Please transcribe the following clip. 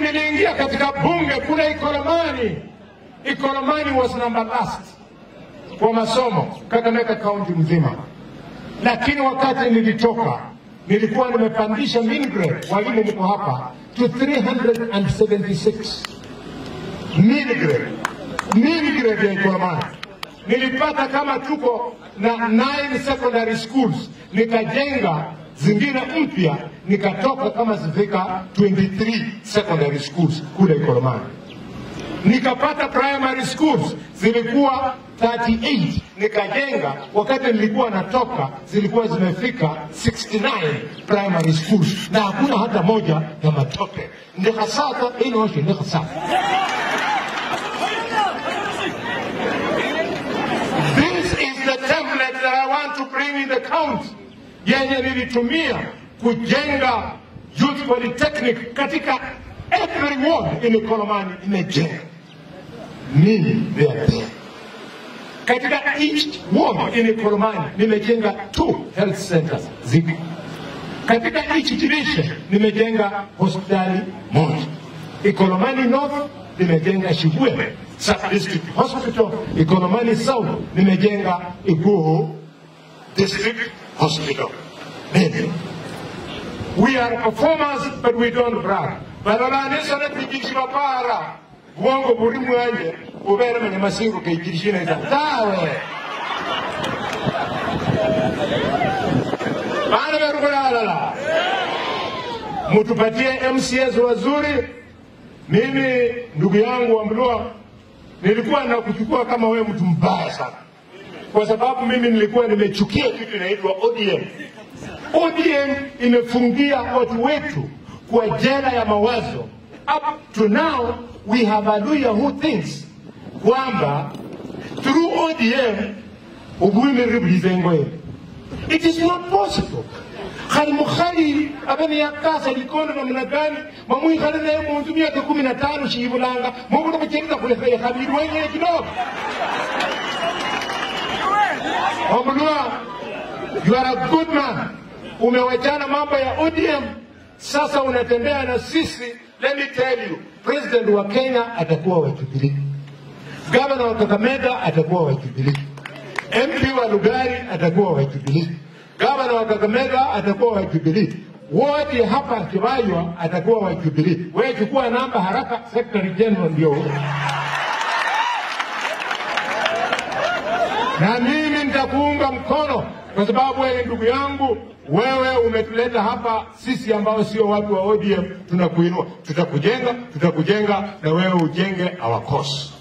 niliingia katika bunge kule Ikolomani. Ikolomani was number last kwa masomo Kakamega kaunti mzima, lakini wakati nilitoka nilikuwa nimepandisha mean grade, walimu mko hapa, to 376 mean grade, mean grade ya Ikolomani nilipata kama tuko na nine secondary schools, nikajenga zingine mpya, nikatoka kama zifika 23 secondary schools kule Ikolomani. Nikapata primary schools zilikuwa 38 nikajenga. Wakati nilikuwa natoka zilikuwa zimefika 69 primary schools, na hakuna hata moja ya matope. Ndikasaka inoshe ndikasaka This is the template that I want to bring in the county, yenye nilitumia kujenga youth polytechnic katika every ward in Ikolomani imejenga. Mimi there there. Katika each ward in Ikolomani nimejenga two health centers ziko. Katika each division nimejenga hospitali moja. Ikolomani North nimejenga Shibwe Sub District Hospital. Ikolomani South nimejenga Iguhu District Hospital. Mimi. We are performers but we don't brag. Balolanisha na kujishima para. Bwongo buri mwanje ubere mwenye masingo kaijirishina ita. Tawe. Bana berukulala. Mutupatie MCS wazuri. Mimi ndugu yangu wa Mlua nilikuwa nakuchukua kama wewe mtu mbaya sana, kwa sababu mimi nilikuwa nimechukia kitu inaitwa ODM. ODM imefungia watu wetu kwa jela ya mawazo. Up to now we have a lawyer who thinks kwamba through ODM ubwimiriburize ngoye. It is not possible. khali mukhali abene yakasa likondo namna gani mamwikhale naye munzu miaka kumi na tano shiyibulanga mubuli khuchendela khulekha khabili wenyele kidogo omulwa you are a good man umewachana mambo ya ODM sasa unatembea na sisi let me tell you president wa Kenya atakuwa wa Jubilee gavana wa Kakamega atakuwa wa Jubilee MP wa Lugari atakuwa wa Jubilee gavana wa Kakamega atakuwa wa Jubilee, wote hapa Kibaywa atakuwa wa Jubilee. Wewe chukua namba haraka, secretary general ndio huyo. na mimi nitakuunga mkono kwa sababu wewe ndugu yangu, wewe umetuleta hapa sisi ambao sio watu wa ODM, tunakuinua, tutakujenga, tutakujenga na wewe ujenge our cause.